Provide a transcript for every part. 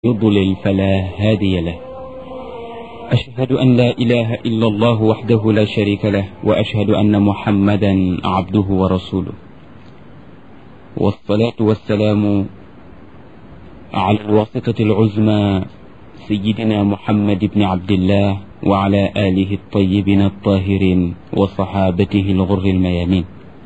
يضلل فلا هادي له أشهد أن لا إله إلا الله وحده لا شريك له وأشهد أن محمدا عبده ورسوله والصلاة والسلام على الواسطة العزمى سيدنا محمد بن عبد الله وعلى آله الطيبين الطاهرين وصحابته الغر الميامين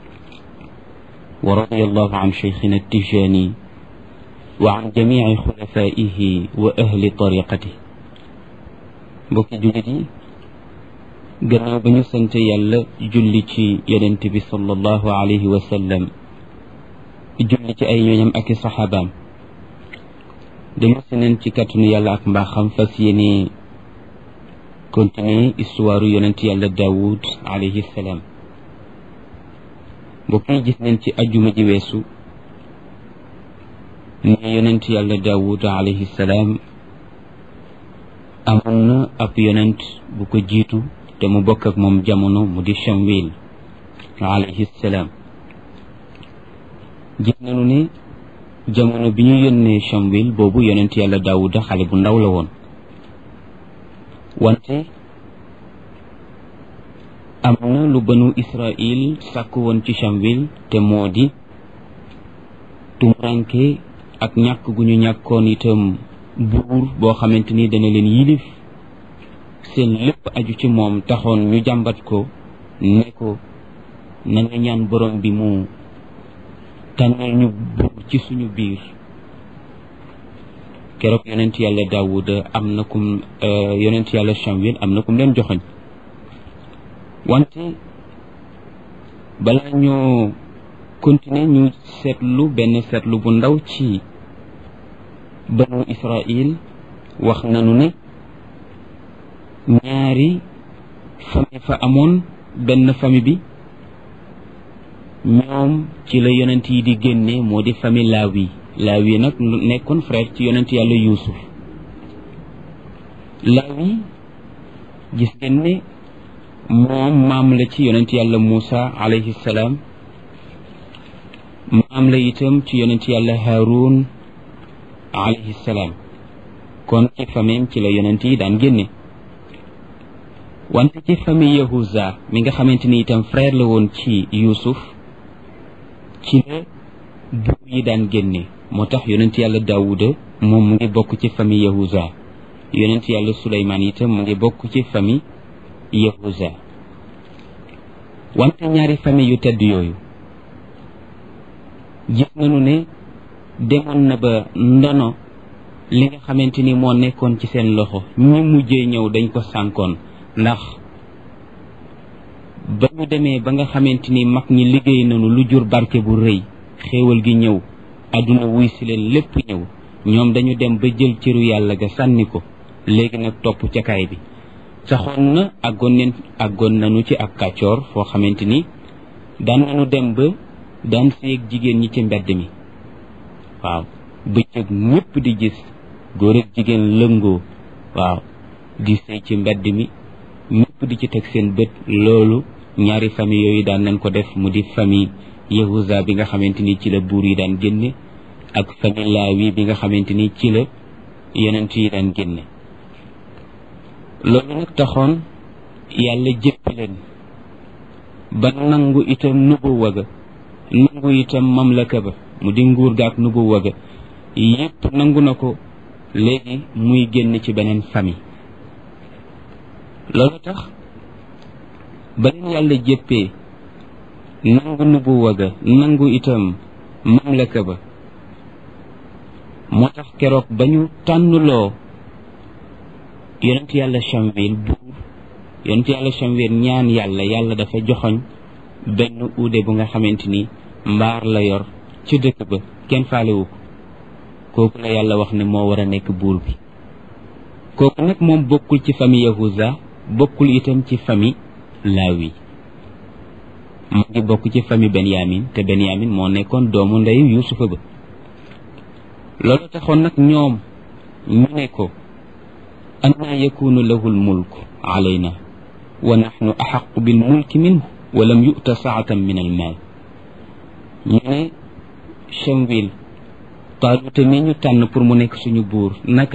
ورضي الله عن شيخنا التجاني وعن جميع خلفائه وأهل طريقته mbokki jullit yi gannaaw ba ñu sant yàlla julli ci yonent bi sallallahu alayhi wa sallam julli ci ay ñooñam ak i saxaabaam dama si neen ci kàttanu yàlla ak mbaaxam fas yéene continuer histoire yonent yàlla Daawud alayhi salaam mbokk yi gis neen ci ajjuma ji weesu ne yonent yàlla Daawud alayhi salaam amoon na ab yonent bu ko jiitu te mu bokk ak moom jamono mu di Shamwil alayhi salaam gis nañu ne jamono bi ñu yónnee Shamwil boobu yonent yàlla Daawuda xale bu ndaw la woon wante am na lu banu Israil sàkk woon ci Shamwil te moo di tumuranke ak ñàkk gu ñu ñàkkoon itam buur boo xamante ni dana leen yilif seen lépp aju ci moom taxoon ñu jàmbat ko ne ko na nga ñaan borom bi mu tànnal ñu buur ci suñu biir keroog yonent yàlla Daawuda am na kum yonent yàlla Shamwil am na kum leen joxoñ wante balaa ñoo continuer ñu seetlu benn seetlu bu ndaw ci banu Israil wax nañu ne ñaari famille fa amoon benn famille bi ñoom ci la yonent yi di génne moo di famille Laawi Laawi nag nekkoon frère ci yonent yàlla Yuusuf Laawi gis ngeen ne moom maam la ci yonent yàlla Muusa alayhi salaam maam la itam ci yonent yàlla Haarun alayhi salaam kon ci famille ci la yonent yi daan génne wante ci famille Yahuza mi nga xamante ni itam frère la woon ci Yuusuf ci la buur yi daan génne moo tax yonent yàlla Daawuda moom mu ngi bokk ci famille Yahuza yonent yàlla Suleymaan itam mu ngi bokk ci famille Yahuza wante ñaari famille yu tedd yooyu gis nañu ne demoon na ba ndono li nga xamante ni moo nekkoon ci seen loxo ñi mujjee ñëw dañ ko sànkoon ndax ba ñu demee ba nga xamante ni mag ñi liggéey nañu lu jur barke bu rëy xéewal gi ñëw àdduna wuy si leen lépp ñëw ñoom dañu dem ba jël cëru yàlla ga sànni ko léegi nag topp ca kaay bi saxoon na àggoon neen àggoon nañu ci ak kàccoor foo xamante ni daan nañu dem ba daan séeg jigéen ñi ci mbedd mi waaw bëccëg ñëpp di gis góor ak jigéen lëngoo waaw di sëy ci mbedd mi ñëpp di ci teg seen bët loolu ñaari famille yooyu daan nañ ko def mu di famille Yahuza bi nga xamante ni ci la buur yi daan génne ak famille Laawi bi nga xamante ni ci la yonent yi daan génne loolu nag taxoon yàlla jëppi leen ba nangu itam nubuwa ga nangu itam mamlaka ba mu di nguur gaak nubuwa ga yépp nangu na ko léegi muy génn ci beneen famille loolu tax ba leen yàlla jéppee nangu nubuwa ga nangu itam mamlaka ba moo tax keroog ba ñu tànnuloo yonent yàlla Shamwil buur yonent yàlla Shamwil ñaan yàlla yàlla dafa joxoñ benn uude bu nga xamante ni mbaar la yor ci dëkk ba kenn faalewu ko kooku la yàlla wax ne moo war a nekk buur bi kooku nag moom bokkul ci famille Yahuza bokkul itam ci famille Laawi mu ngi bokk ci famille Benyamin te Benyamin moo nekkoon doomu ndeyu Yuusufa ba loolu taxoon nag ñoom ñu ne ko annaa yakunu lahu lmulk alayna wa naxnu axaqu bilmulki minhu wa lam yu'ta saatan min almaal ñu ne Shamwil taaluta mi ñu tànn pour mu nekk suñu buur naka